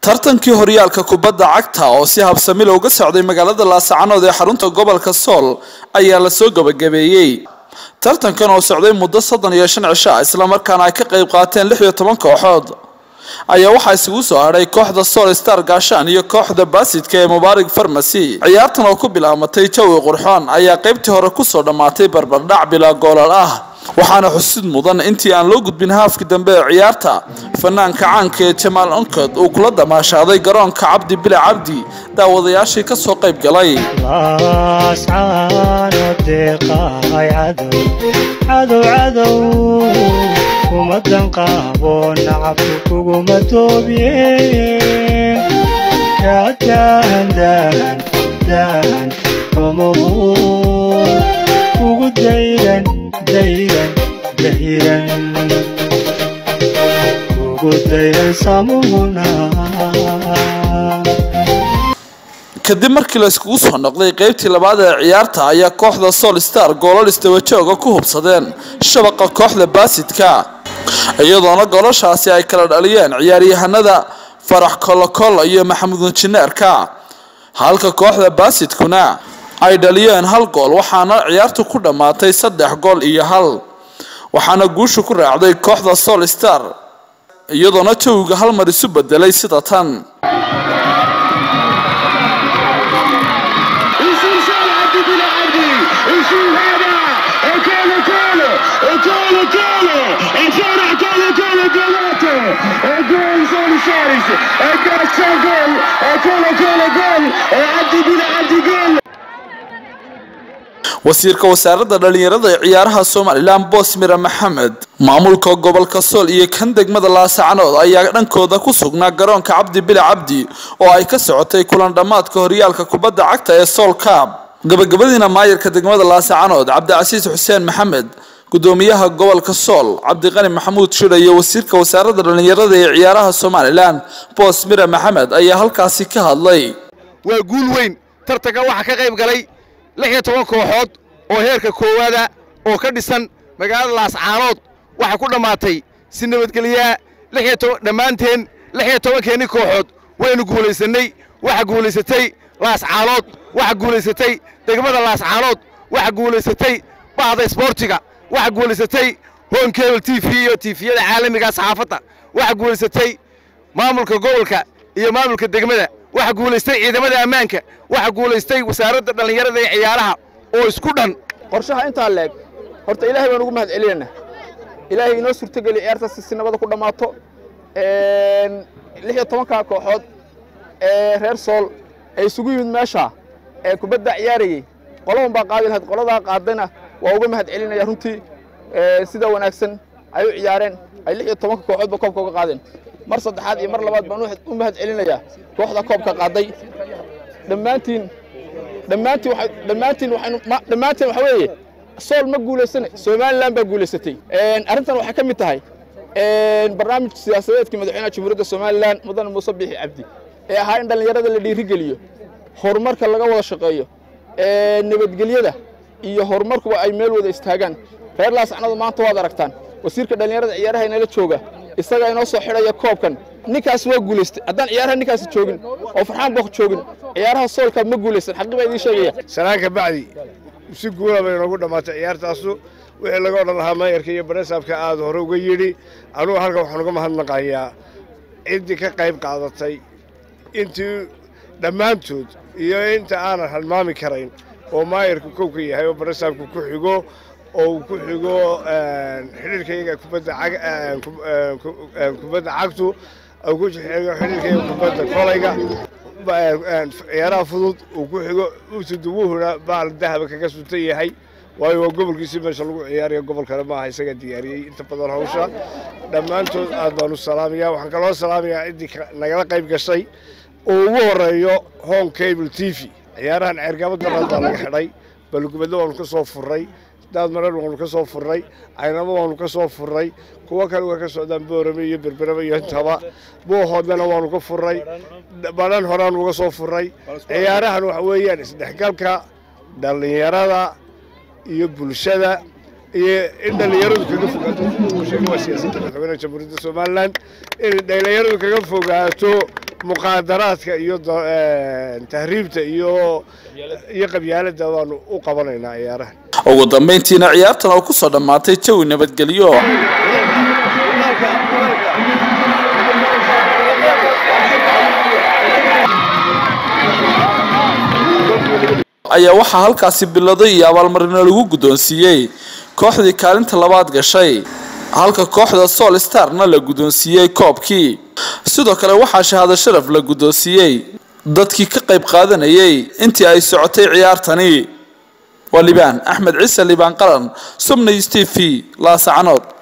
tartankii horyaalka kubadda cagta oo si habsami looga socday magaalada laasacanood ee xarunta gobolka sool ayaa lasoo gabagabeeyey tartankan oo socday muddo soddon iyo shan cisho ah islamarkaana ay ka qayb qaateen lix iyo toban kooxood ayaa waxaa isugu soo hadhay kooxda sool star gaashaan iyo kooxda baasidka ee mubaarig farmasy ciyaartan oo ku bilaamatay jawi qurxoon ayaa qaybtii hore kusoo dhammaatay barbardhac bilaa goolal ah waxaana xusid mudan intii aan loo gudbin haafkii dambe ee ciyaarta fanaanka caanka ee jamaal onkod uu kula damaashaaday garoonka cabdi bile cabdi daawadayaashii ka soo qayb galay kumadan qaabo nacabku kuguma toobiyeen kaadaandan daan xumahu kugu dayran dayran dayran kugu dayran samuhuna kadib markii la iskugu soo noqday qaybtii labaad ee ciyaarta ayaa kooxda sool star goolal isdabajooga ku hubsadeen shabaqa kooxda baasidka iyadoona goolashaasi ay kala dhaliyeen ciyaaryahanada farax kolokolo iyo maxamuud injineerka halka kooxda baasidkuna ay dhaliyeen hal gool waxaana ciyaartu ku dhammaatay saddex gool iyo hal waxaana guushu ku raacday kooxda sool star iyadoona jawiga hal mar isu bedelay sida tan wasiirka wasaaradda dhalinyarada ee ciyaaraha somalilan boosmira maxamed maamulka gobolka sool iyo kan degmada laasacanood ayaa dhankooda ku sugnaa garoonka cabdi bile cabdi oo ay ka socotay kulan dhammaadka horyaalka kubadda cagta ee sool kaab gabagabadiina maayarka degmada laasacanood cabdicasiis xuseen maxamed gudoomiyaha gobolka sool cabdiqani maxamuud shira iyo wasiirka wasaaradda dhalinyarada ee ciyaaraha somalilan boosmira maxamed ayaa halkaasi ka hadlay waa guul weyn tartanka waxaa ka qayb galay lix iyo toban kooxood oo heerka koowaada oo ka dhisan magaalada laascaanood waxaa ku dhammaatay si nabadgelyaa dhammaanteen lix iyo tobankeenni kooxood waynu guulaysannay waxa guulaysatay laascaanood waxa guulaysatay degmada laascaanood waxa guulaysatay bahda isboortiga waxa guulaysatay hon cable t v iyo tifiyada caalamiga saxaafadda waxa guulaysatay maamulka gobolka iyo maamulka degmada waxa guulaystay ciidamada ammaanka waxa guulaystay wasaaradda dhallinyarada ee ciyaaraha oo isku dhan qorshaha intaa leeg horta ilaahay baan ugu mahad celinaynaa ilaahay inoo suurtogeli ciyaartaasi si nabada ku dhammaato lix iyo tobankaa kooxood ee reer sool ee isugu yimid meesha ee kubadda ciyaarayey qoladan baa qaadi lahayd qoladaa qaadayna waa uga mahad celinaya runtii sida wanaagsan ay u ciyaareen ay lix iyo tobanka kooxoodba koobka uga qaadeen mar saddexaad iyo mar labaad baan u mahad celinayaa kooxda koobka qaaday dhammaantiin dhammaantiin dhammaantiin waxaynu dhammaantiin waxa weeye sool ma guulaysane somaliland baa guulaysatay arrintan waxay ka mid tahay barnaamij siyaasadeedkii madaxweynaha jamhuuriyadda somalilan mudane muuse biixi cabdi ee ahaa in dhallinyarada la dhiirigeliyo horumarka laga wada shaqeeyo nabadgelyada iyo horumarkuba ay meel wada istaagaan reer laasacnadu maanta waad aragtaan wasiirka dhallinyarada ciyaaraha inala jooga isagaa inoo soo xidhaya koobkan ninkaas waa guulaystay haddaan ciyaaraha ninkaasi joogin oo farxaan bok joogin ciyaaraha soolka ma guulaysan xaqi baa idiin sheegaya sanaanka bacdi si guula bay noogu dhammaatay ciyaartaasu wixii laga odhan lahaa maayarka iyo baresaabka aad hore uga yidhi anugu halkan waxaan uga mahadnaqayaa ciddii ka qayb qaadatay intii dhammaantood iyo inta aanan halmaami karayn oo maayarku kowka yahay oo baresaabku ku xigo oo uu ku xigo xidhiirkayga kubadda cagtu uu ku xigo xidhiirkayga kubadda kolayga ciyaaraha fudud uu ku xigo usuduwuhuna baal dahaba kaga suntan yahay waayo waa gobolkiisii meesha lagu ciyaarayo gobol kale maaha isaga diyaariyey inta badan hawsha dhammaantood aad baanu salaamayaa waxaan kaloo salaamayaa ciddii nagala qayb gashay oo ugu horeeyo home cable t v ciyaarahan ceergabad daraad baa laga xidhay balgubadlo waanu ka soo furray daad mareer waanu ka soo furray caynabo waanu ka soo furray kuwo kale way ka socdaan boorame iyo berberame iyo intaba boohoodana waanu ka furray badhan horeaan uga soo furray ciyaarahan waxa weeyaan isdhexgalka dhallinyarada iyo bulshada iyo in dhallinyaradu kaga fogaato waa siyaasadda madaxweynaha jamhuuriyadda somalilan in dhallinyaradu kaga fogaato muqaadaraadka iyo tahriibta iyo iyo qabyaaladda waanu u qabanaynaa ciyaaraha ugu dambayntiina ciyaartan oo kusoo dhammaatay jawi nabadgelyo ayaa waxaa halkaasi biladay iyo abaalmarino lagu guddoonsiiyey kooxdii kaalinta labaad gashay halka kooxda sool starna la guddoonsiiyey koobkii sidoo kale waxaa shahaado sharaf la guddoonsiiyey dadkii ka qayb qaadanayay intii ay socotay ciyaartani waa libaan axmed ciise libaan qaran subnay steve laasacanood